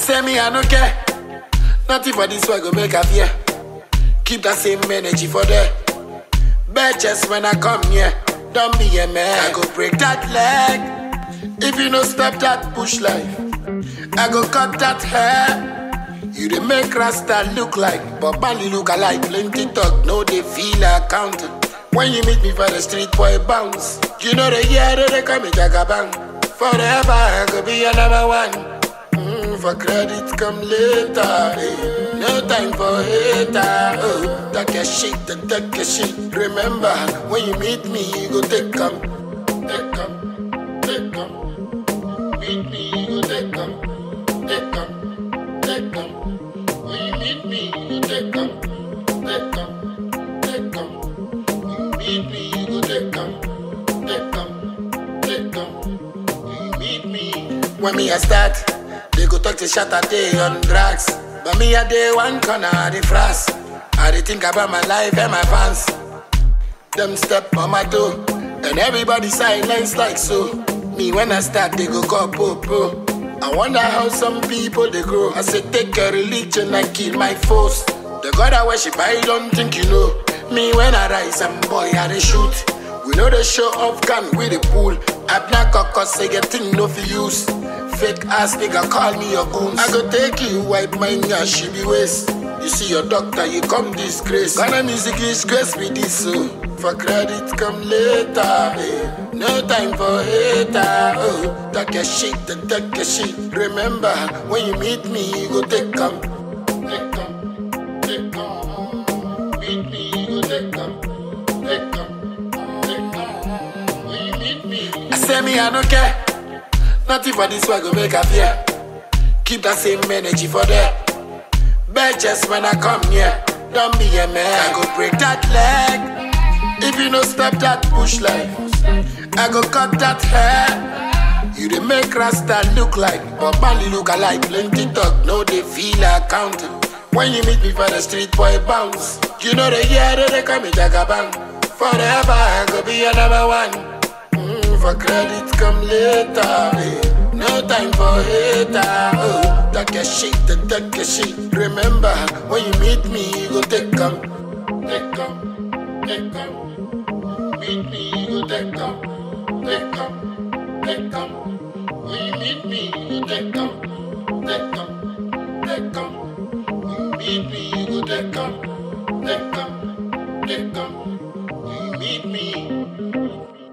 say me, I don't care. Nothing for this one go make a fear. Keep that same energy for there. Bitches when I come here, don't be a man. I go break that leg. If you no stop that push life, I go cut that hair. You dey make Rasta look like, but Bali look alike. Plenty talk, no they feel accounted. When you meet me for the street, boy bounce. You know the year that they call me Jagabang. Forever I go be your number one. Mm, for credit come later. eh. No time for hater. Oh, take your shit, then take your shit. Remember, when you meet me, you go take come, take come, take come. Meet me, you go take come, take come, take come. When you meet me, you go take come, take come, take come. When you meet me, you go take come, take come, take come. When you meet me. When me a start, they go talk to shot a day on drugs. But me a day one corner of the frost. I dey think about my life and my fans. Them step on my toe, and everybody silence like so. Me when I start, they go call popo. I wonder how some people they grow. I say take a religion and kill my foes. The God I worship, I don't think you know. Me when I rise, I'm boy I dey shoot. We know the show off gun with the pool. I black cause say get thing no for use. Fake ass nigga call me your goons. I go take you, wipe my nyash, she be waste. You see your doctor, you come disgrace. Ghana music is grace with this so. For credit come later. eh. No time for hater. Oh, take your shit, then take your shit. Remember, when you meet me, you go take come. Take come, take come. Meet me, you go take come. Take come, take come. When you meet me, I say me, I don't care. Nothing for this one go make a fear. Keep that same energy for there. Bitches when I come here, don't be a man. I go break that leg. If you no stop that push life, I go cut that hair. You dey make Rasta look like, but Bali look alike. Plenty talk, no they feel accounted. When you meet me for the street, boy bounce. You know the year that they call me Jagabang. Forever I go be your number one. Mm, for credit come later. eh. No time for hater. Oh, take your shit, then take your shit. Remember, when you meet me, you go take come, take come, take come. Meet me, you go take come, take come, take come. When you meet me, you go take come, take come, take come. When you meet me, you go take come, take come, take come. When you meet me.